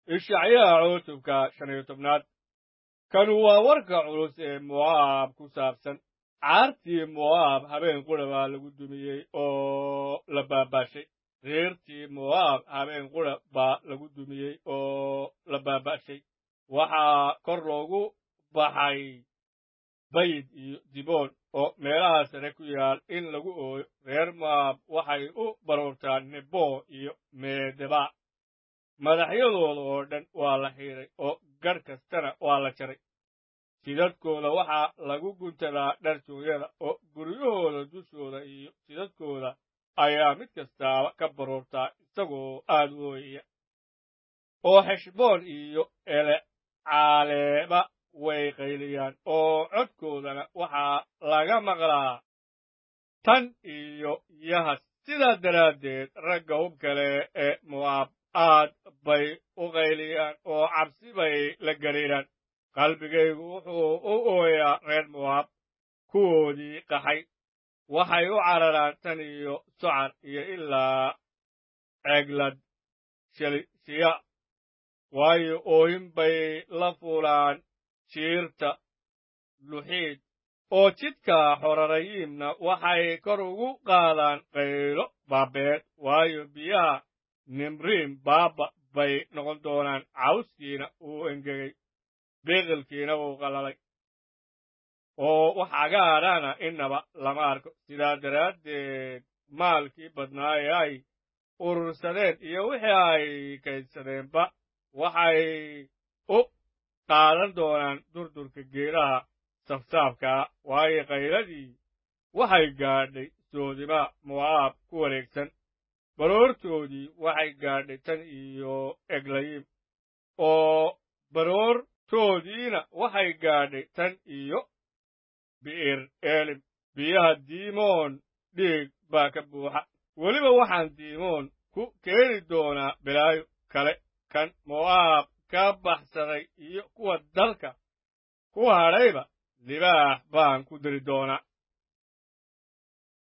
ishacyaha cutubka shan iyo tobnaad kanu waa warka culus ee mo'aab ku saabsan caartii mo'aab habeen qura baa lagu dumiyey oo la baabaashay reertii mo'aab habeen qura baa lagu dumiyey oo la baabaashay waxaa kor loogu baxay bayid iyo diboon oo meelaha sare ku yaal in lagu ooyo reer mo'aab waxay u baroortaan nebo iyo meedeba madaxyadooda oo dhan waa la xiidhay oo gadh kastana waa la jaray sidadkooda waxaa lagu guntadaa dharjooyada oo guryahooda dushooda iyo sidadkooda ayaa mid kastaaba ka baroortaa isagoo aad u ooyaya oo xeshboon iyo elecaaleeba way qayliyaan oo codkoodana waxaa laga maqlaa tan iyo yahas sidaa daraaddeed ragga hub kale ee mo'aab aad bay u qayliyaan oo cabsi bay la gariiraan qalbigaygu wuxuu u ooyaa reer mo'aab kuwoodii qaxay waxay u cararaan tan iyo socar iyo ilaa ceeglad shelisiya waayo oohin bay la fuulaan jiirta luxiid oo jidka xorarayiimna waxay kor ugu qaadaan qaylo baabeed waayo biyaha nimriim baaba bay noqon doonaan cawskiina uu engegay biqilkiina wuu qalalay oo wax cagaadhana innaba lama arko sidaa daraaddeed maalkii badnaa ee ay urursadeen iyo wixii ay kaydsadeenba waxay u qaadan doonaan durdurka geedaha safsaafkaa waayo qayladii waxay gaadhay soodimaa mo'aab ku wareegsan baroortoodii waxay gaadhay tan iyo eglayiim oo baroortoodiina waxay gaadhay tan iyo bi'ir eelim biyaha diimoon dhiig baa ka buuxa weliba waxaan diimoon ku keeni doonaa bilaayo kale kan mo'aab ka baxsaday iyo kuwa dalka ku hadhayba libaax baan ku diri doonaa